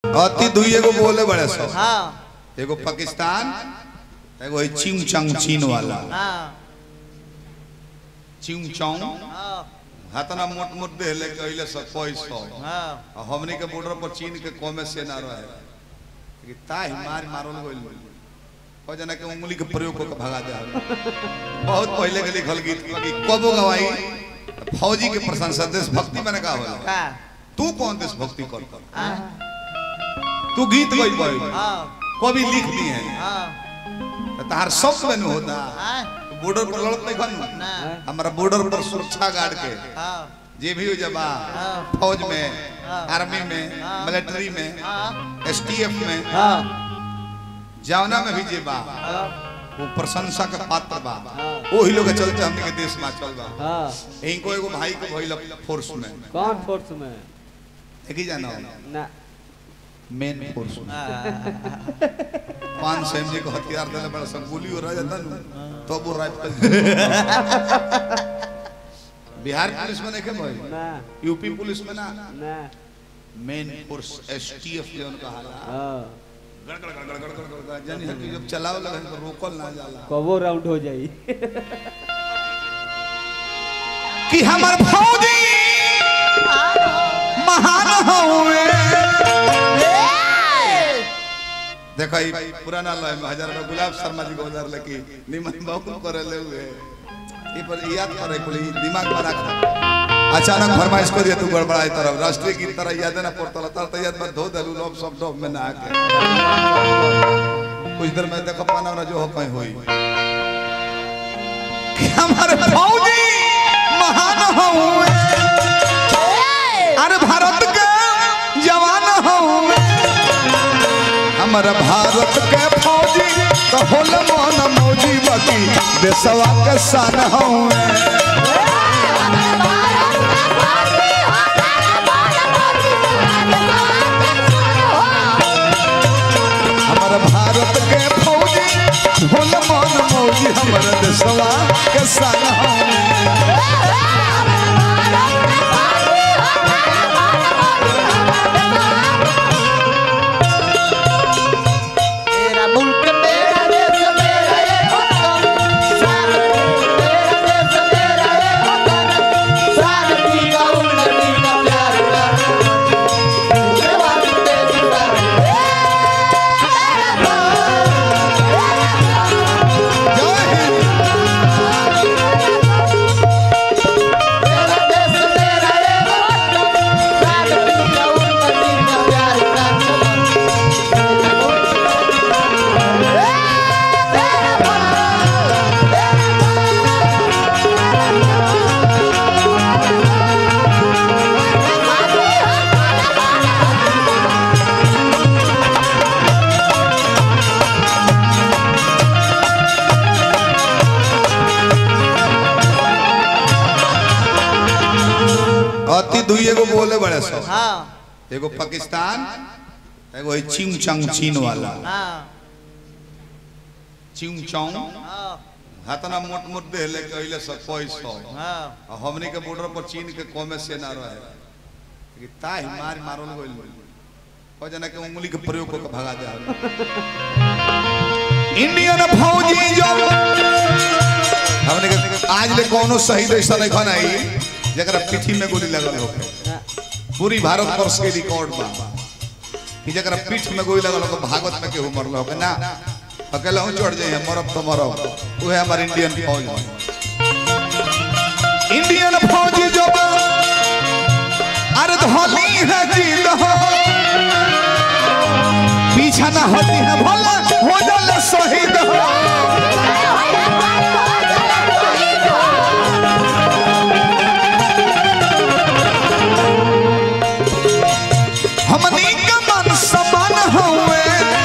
अति दुई एगो बोले बड़े सो हाँ एगो पाकिस्तान एगो है चिंग चंग चीन वाला हाँ चिंग चंग हाँ हाथना मोट मोट दे ले कहले सब पैसो हाँ आ हमनी के बॉर्डर पर चीन के कमे से ना रहे कि ताही मार मारल गइल हो जना के उंगली के प्रयोग को भगा दे बहुत पहले के लिखल गीत कि कबो गवाई फौजी के प्रशंसा देश भक्ति मैंने कहा होला का तू कौन देश भक्ति करता हाँ तू गीत गई पड़ी हाँ कभी लिख दी है हाँ तो तार सब में होता हाँ बॉर्डर पर लड़त नहीं खन ना हमारा बॉर्डर पर सुरक्षा गार्ड के हाँ जे भी हो जबा हाँ। फौज में हाँ। आर्मी में हाँ। मिलिट्री में हाँ एसटीएफ में हाँ जवना में भी जे बा हाँ वो प्रशंसा का पात्र बा हाँ। वही लोग के चलते हमने के देश में चल बा हाँ इनको एगो भाई के भइल फोर्स में कौन फोर्स में एक ही जाना ना मेन फोर्स में हाँ पांच सौ एमजी को हथियार देले बड़ा सब गोली हो रहा जाता नु तो वो राइफल बिहार पुलिस में नहीं के भाई ना यूपी पुलिस में ना ना मेन फोर्स एसटीएफ जो उनका हाला हाँ गड़गड़ गड़गड़ गड़गड़ गड़गड़ जानी है कि जब चलाओ लगे तो रोकल ना जाला कबो राउंड हो जाई कि हमार फौजी महान हुए देखो ई पुराना लय में हजार में गुलाब शर्मा जी को हजार लेके निमन बाबू करे ले हुए ई पर याद करे कुल ई दिमाग में रख अचानक फरमाइश कर दिया तू गड़बड़ाई तरफ राष्ट्रीय गीत तरह याद ना पड़ता तर तो याद में धो दलू लोग सब डब में ना आके कुछ देर में देखो पाना ना जो हो कहीं हुई कि हमारे फौजी महान हुए अरे भारत के जवान हुए हमारा भारत के फौजी तो होल मन मौजी बकी देशवा के सन हुए हमारा भारत के फौजी होल मन मौजी हमारा देशवा के सन हुए तेरा मुल्क मेरा देश मेरा ये वतन सारा मेरा देश मेरा ये वतन सारा की का उन्नति का प्यार का ये बात तेरी जय हिंद मेरा देश मेरा ये वतन सारा की का उन्नति का प्यार का अति दुई एगो बोले बड़े सो हाँ एगो पाकिस्तान एगो है चिंग चंग चीन वाला हाँ चिंग चंग हाँ हाथना मोट मोट दे ले कहले सब पैसो हाँ आ हमनी के बॉर्डर पर चीन के कमे से ना रहे कि ताही मार मारल गइल हो जना के उंगली के प्रयोग को भगा दे इंडियन फौजी जो हमने के आज ले कोनो शहीद ऐसा नहीं खन आई जकरा पीठी में गोली लगल हो पूरी भारत वर्ष के रिकॉर्ड बा कि जकरा पीठ में गोली लगल हो भागवत में केहू मरल हो ना अकेला हूं चढ़ जाइए मरब तो मरब वो है हमारे इंडियन फौज इंडियन फौजी जो अरे धोली है जीत हो पीछा ना होती है भला हो जाले शहीद हो हमनी के मन समान हुए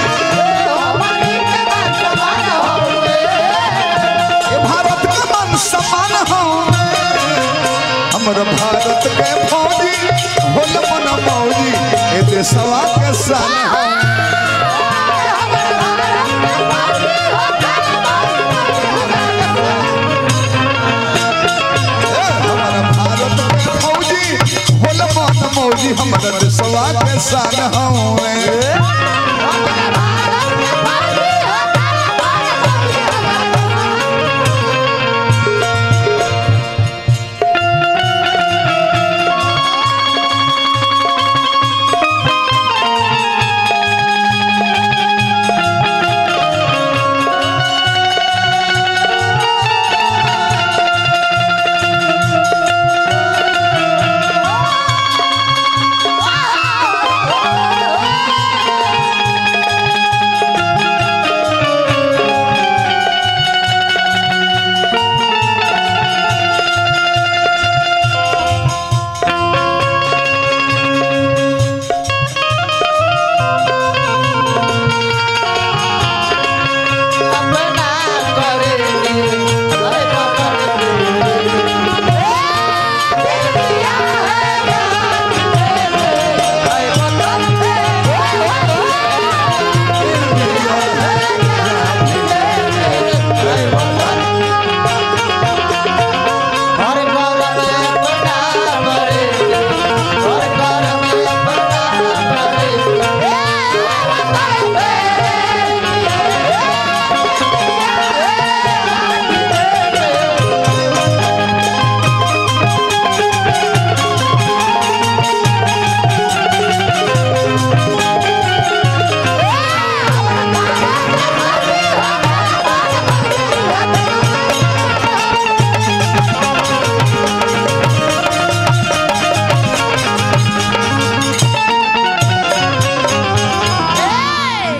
ये भारत के मन समान हुए हमर भारत के फौजी होल मन मौजी ए देशवा के सन हो मौजी होल मन मौजी हमर देशवा के सन हवे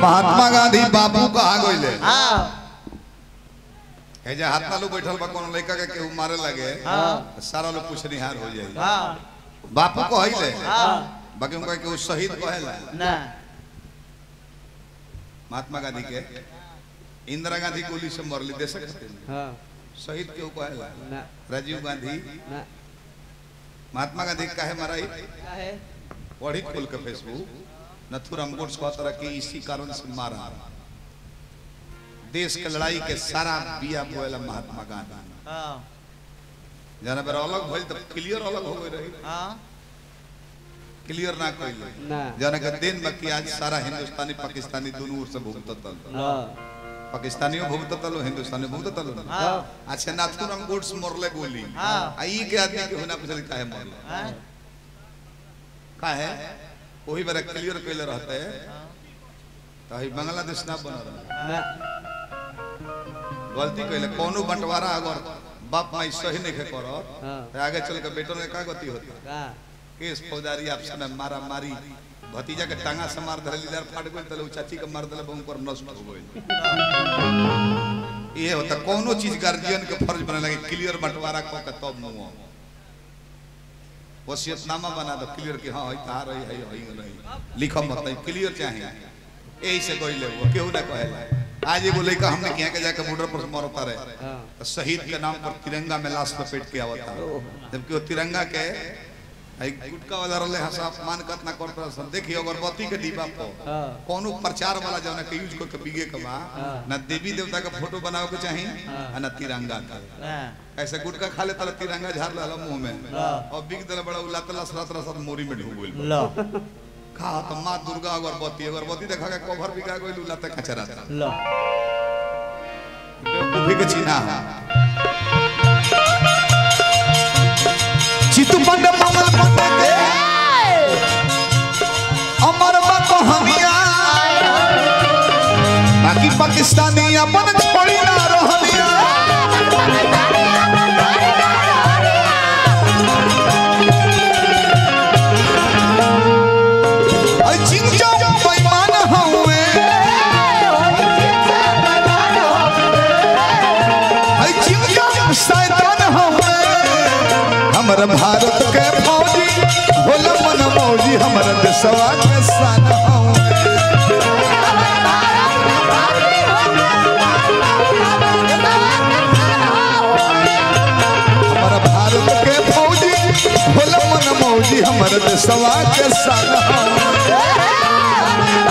महात्मा गांधी बाबू कहा गइले हाँ हे जे हाथ नालू बैठल बा कोनो लड़का के केहू मारे लगे हाँ। सारा लोग पुछनिहार हो जाई हाँ बापू कहले हाँ बाकी उनका केहू शहीद कहेला ना महात्मा गांधी के इंदिरा गांधी गोली से मरली देश खातिर हाँ शहीद केहू कहेला ना राजीव गांधी ना महात्मा गांधी काहे मराई काहे पढ़ी खोल के फेसबुक नथुराम गोड्स कहता रहा कि इसी कारण से मारा देश के लड़ाई के सारा बिया बोएला महात्मा गांधी हाँ जाना बेर अलग भइल तो क्लियर अलग हो गई रही हाँ क्लियर ना कइले ना जाना के दिन में कि आज सारा हिंदुस्तानी पाकिस्तानी दोनों ओर से भुगततल हाँ पाकिस्तानियों भुगततल हिंदुस्तानी भुगततल हाँ अच्छा नाथुराम गोड्स मरले गोली हाँ। आ ई के आदमी के होना पूछल काहे मरले हाँ काहे वही बारे क्लियर कइले रहते तो ही बांग्लादेश ना बन रहा ना गलती कइले कोनो बंटवारा अगर बाप माई सही नहीं के करत हाँ तो आगे चल के बेटों में का गति होता का केस फौजदारी आपस में मारा मारी भतीजा के टांगा से मार धरे लीडर फाट गइल तले उ चाची के मार दले बहु पर नष्ट हो गइल ये होता कोनो चीज गार्जियन के फर्ज बने लगे क्लियर बंटवारा क के तब मुंह वसीयतनामा बना दो क्लियर कि हां हई तार रही है हई नहीं लिखम मत नहीं क्लियर चाहिए यही से गइले वो केहू ना कहेला आज एगो लड़का हमने किया के जाके बॉर्डर पर मरता रहे हाँ तो शहीद के नाम पर तिरंगा में लाश लपेट के आवता जबकि वो तिरंगा के आई गुटका वाला रहले हसा अपमान कतना करता सब देखिए अगरबत्ती के डिब्बा पर हाँ कोनो प्रचार वाला जौन के यूज को के बिगे के बा हाँ। ना देवी देवता का फोटो बनावे के चाही हाँ। आ ना तिरंगा का हाँ ऐसे गुटका खा ले तले तिरंगा झाड़ ले मुंह में हाँ। और बिग दले बड़ा उला तला सरा तला सब मोरी में ढूंढ गइल लो खा तो मां दुर्गा अगरबत्ती अगरबत्ती देखा के कवर बिका गइल उला तक कचरा लो बेवकूफी के चिन्हा चितपंड ममल पते के अमर बा कहानिया बाकी पाकिस्तानी अपन छोड़ी ना रहनिया आई चिंचा बेईमान हउए आई चिंचा शैतान हउए हमर भारत के फौजी भोला मन मौजी हमर देशवा के सन हउए हमर भारत के फौजी भोला मन मौजी हमर देशवा के सन हउए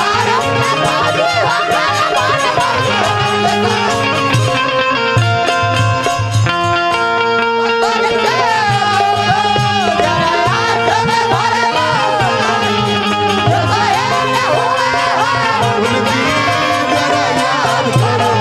उनकी जरा याद करो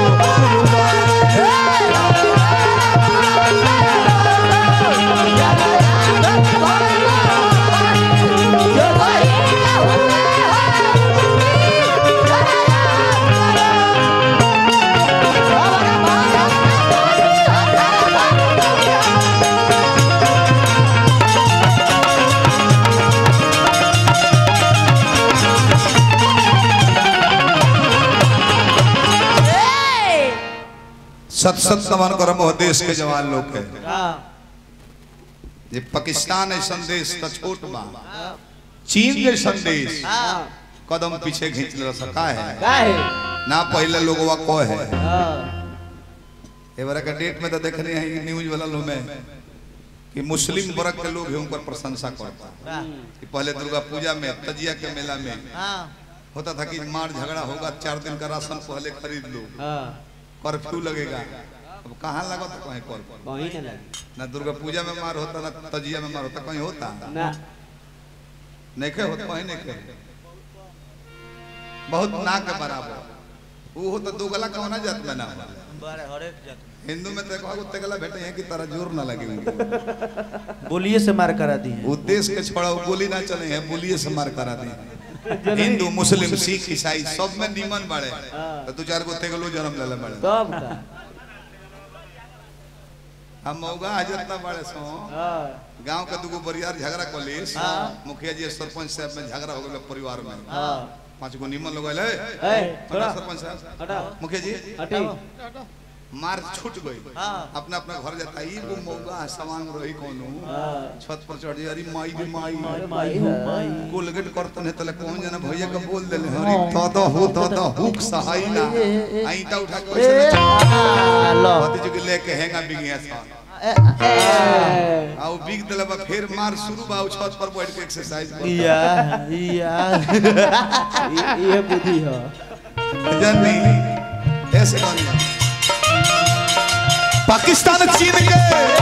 सत सत नमन करम हो देश के जवान लोग के हाँ ये पाकिस्तान है संदेश तो छोट बा चीन के संदेश हाँ कदम पीछे खींच ले सका है काहे ना पहले लोगवा को है हाँ एबारा का डेट में तो देखने हैं न्यूज वाला लोग में कि मुस्लिम वर्ग के लोग ही उन पर प्रशंसा करता हाँ कि पहले दुर्गा पूजा में तजिया के मेला में हाँ होता था कि मार झगड़ा होगा चार दिन का राशन पहले खरीद लो हाँ कर्फ्यू लगेगा अब कहाँ लगा था कहीं कर्फ्यू कहीं ना लगे ना दुर्गा पूजा में मार होता ना तजिया में मार होता कहीं होता ना नहीं खे होता कहीं नहीं खे बहुत ना के बराबर वो होता दो गला कौना जात में ना होला। बड़े हरेक जात हिंदू में तो कहो उत्ते गला भेटे हैं कि तारा जोर ना लगे उनके बोलिए से मार करा दी है उद्देश्य के छोड़ा वो गोली ना चले हैं बोलिए से मार करा दी हिंदू मुस्लिम सिख ईसाई सब में निमन बाड़े तो दो चार गो तेगलो जन्म ले ले बाड़े तब का हम मौगा हाजत ना बाड़े सो हाँ गांव के दुगो बरियार झगड़ा कलिस हाँ। मुखिया जी सरपंच साहब में झगड़ा हो गया परिवार में हाँ पांच गो निमन लोग आए ए, थोड़ा सरपंच साहब हटा मुखिया जी हटे मार छूट गई अपना अपना घर जाता ई वो मौगा सवांग रही कोनो छत पर चढ़ अरे माई रे माई माई हो माई कोलगेट करतन है तले कौन जना भैया का बोल देले हरी तो तो हो तो तो हुक सहाई ना आईटा उठा के ए, वैसे आ, लो भतीज के लेके हैंगा बिगिया सा ए, ए, आउ बिग देले बा फिर मार शुरू बा उ छत पर बैठ के एक्सरसाइज कर या या ये ये बुद्धि है जानी ऐसे करना पाकिस्तान चीन के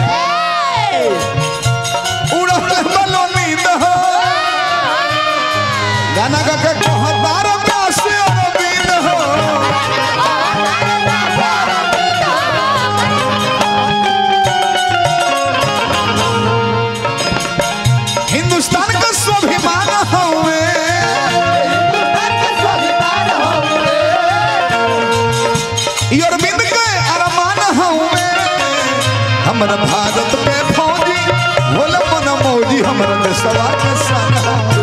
उड़ल बलो नींद हो गाना गा के कहतार प्यास अरविंद हो हिंदुस्तान का स्वाभिमान हवे ई अरविंद के अरमान हवे हमर भारत पे फौजी भोले मन मौजी हमर देशवा के सन हवे